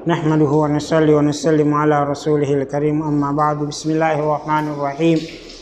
نحمده ونصلي ونسلم على رسوله الكريم أما بعد بسم الله الرحمن الرحيم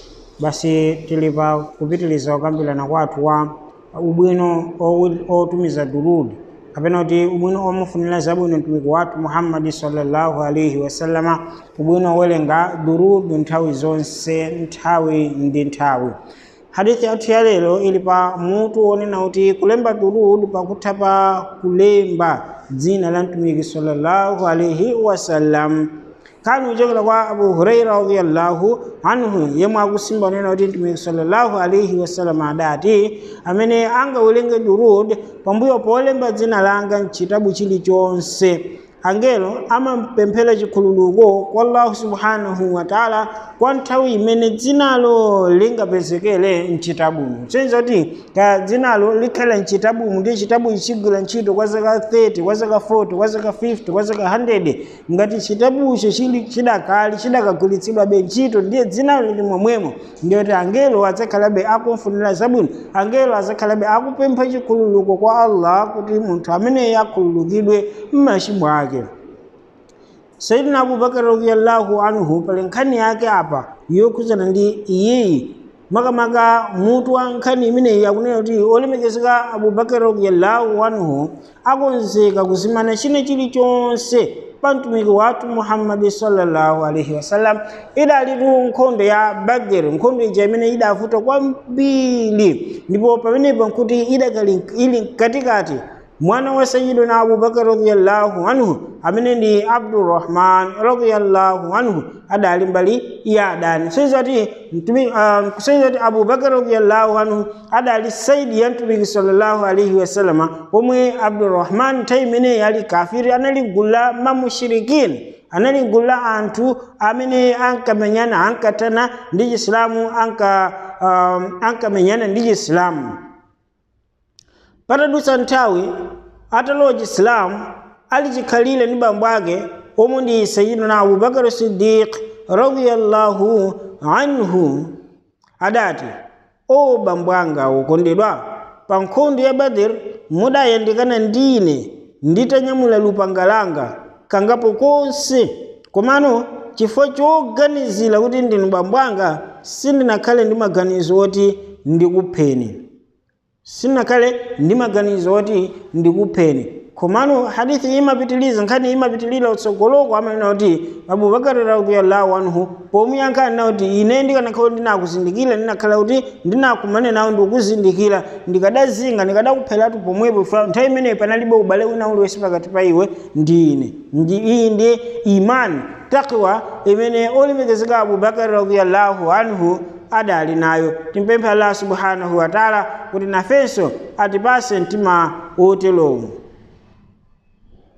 basi tilipa kupitiliza okambirana kwathu wa ubwino owi- otumiza durudi kapena kuti ubwino omufunira zabwino mtumiki wathu muhammadi sallallahu alaihi wasallama ubwino owerenga durudu nthawi zonse nthawi ndi nthawi hadithi yathu ya lero ili pa mutu wonena kuti kulemba durud pakutha pa kulemba dzina la mtumiki sallallahu alaihi wasallam kanu kuchokera kwa abu huraira radiyallahu anhu yemwe akusimba nena kuti mtumiki sallallahu alaihi wasallam adati amene angawelenge durud pambuyo polemba dzina langa mchitabu chilichonse angelo amampemphera chikhululuko kwa allahu subhanahu wa taala kwa nthawi imene dzinalo lingapezekere mchitabumu senza kuti ka dzinalo likhale mchitabumu ndi chitabu ichigwira ntchito kwa zaka 30 kwa zaka 40 kwa zaka 50 kwa zaka 100 ngati chitabucho chili chidakali chidakagwiritsidwabe ntchito ndiye dzinalo lili momwemo ndiye kuti angelo adzakhalabe akumfunira zabwino angelo adzakhalabe akupempha chikhululuko kwa allah kuti munthu ameneyo akhululukidwe m'machimo ake sayidina abubakar radiyallahu anhu pali nkhani yake apa yokhudzana ndi iyeyi makamaka mutu wa nkhani imeneyi akunena kuti olemekezeka abubakar radiyallahu anhu akonzeka kuzimana china chilichonse pa mtumiki wathu muhammadi sallallahu alaihi wasallam idalitu nkhondo ya badr nkhondo ija imene idavuta kwambiri ndipo pamenepo nkuti idakali ili mkatikati mwana wa sayidina abubakar radiyallahu anhu amene ndi abdurrahman radiyallahu anhu adali mbali ya adani soizati mtumi uh, soizati abubakar radiyallahu anhu adali saidi ya mtumiki sallallahu alaihi wasallama pomwe abdurrahman nthawi imene yali kafiri anali gulu la mamushirikini anali gulu la anthu amene ankamenyana ankatana ndi chisilamu anka um, ankamenyana ndi chisilamu patadutsa nthawi atalowa chisilamu ali chikhalire ndi bambo ake omwe ndi sayidina abubakar sidiq radiyallahu anhu adati o bambo anga wokondedwa pa nkhondo ya badr mudayandikana ndine nditanyamula lupanga langa kangapo konse komano chifukwa choganizira kuti ndinu bambo anga sindinakhale ndi maganizo oti ndikupheni sinakhale ndi maganizo oti ndikupheni komano hadithi imapitiliza nkhani imapitilira utsogoloko amanena kuti abubakari radiyallahu anhu pomuyankhani nawo kuti ine ndikanakhala ndinakuzindikira ndinakhala kuti ndinakumane nawo ndikuzindikira ndikadazinga ndikadakupheratu pomwepo fa nthawi imeneyo panalibe ubale wina uliwesi pakati pa iwe ndi ine ndi iyi ndi imani takwa imene olemekezeka abubakari radiyallahu anhu adali nayo timpemphe allah subhanahu wa taala kuti nafenso atipase mtima woterowu